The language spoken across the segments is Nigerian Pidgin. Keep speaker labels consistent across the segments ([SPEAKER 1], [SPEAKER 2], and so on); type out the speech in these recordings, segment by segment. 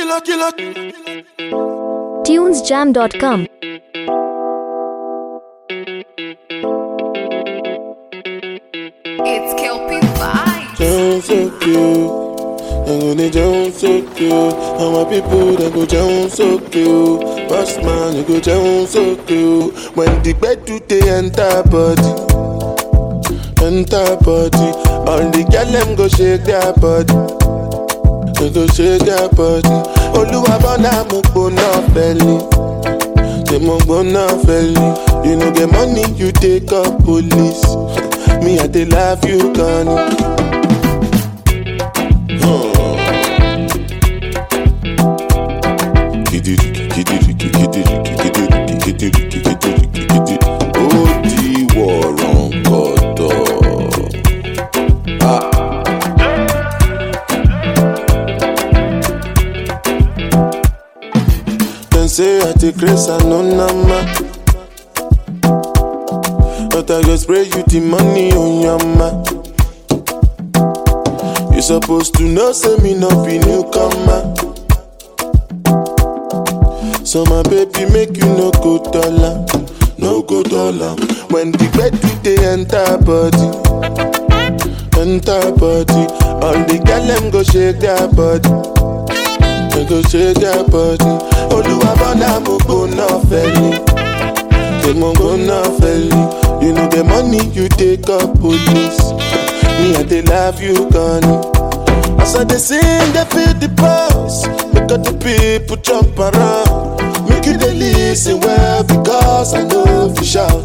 [SPEAKER 1] killer, killer.
[SPEAKER 2] tunesjam.com
[SPEAKER 3] It's Kelpie Vibes.
[SPEAKER 1] Down so cute. I'm gonna down so cute. And my people they go down so cute. Boss man, you go down so cute. When the bed do they enter body, enter body. All the girl them go shake their body. They go shake their body. Oluwa bona mo gbona belly. They mo gbona belly. You know get money, you take up police. Me I dey love you, Connie. ó di wọ̀rọ̀ kọ̀tọ̀. Dem say I take grace and no nama. But I go spray you the money on your ma. You supposed to know, say me no be newcomer. So my baby make you no go dollar, no go dollar. When the bed do they enter body, enter body. All the girl them go shake their body, they go shake their body. Oluwa bona mo go no felly, they mo go no felly. You know the money you take up police. Me I dey love you, Connie. As I dey sing, they feel the pulse. Make all the people jump around. Make you dey listen well because I know if you shout.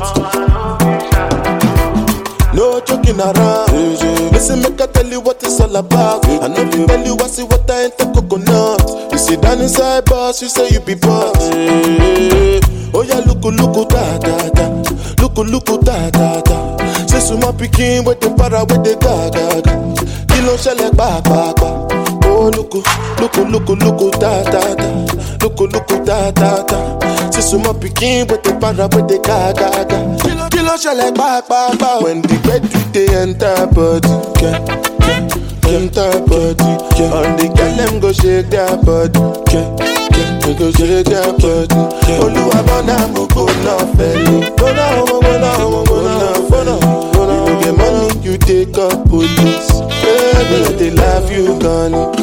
[SPEAKER 1] No joking around. Listen, make I tell you what it's all about. I know if tell you I see what I ain't the coconut. You sit down inside boss, you say you be boss. Oh yeah, look, look, da da da. Look, look, da da da. Say suma pikin with the para with the ga ga ga. Kí ló ṣẹlẹ̀ pàápàá? Oh look, look, look, look, da da da. Look, look, da da da. Say suma pikin with the para with the ga ga ga. Kí ló- Kí ló ṣẹlẹ̀ pàápàá? When the bed do they enter body, yeah, yeah, enter body, yeah. All the girl them go shake their body, yeah, yeah. They go shake their body. Olúwa bọ́nà mo kò ná fẹ́lẹ́. Bọ́nà ọmọ bọ́nà ọmọ bọ́nà bọ́nà bọ́nà. You no get money, you take up police. Baby, I dey love you, Connie.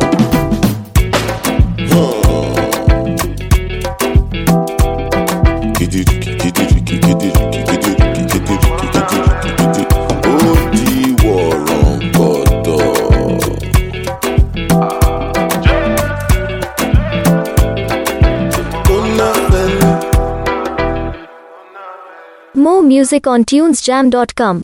[SPEAKER 1] Ó di wọ̀rọ̀ kọ̀tọ̀. Bọ́nà fẹ́lẹ́.
[SPEAKER 2] More music on tunesjam.com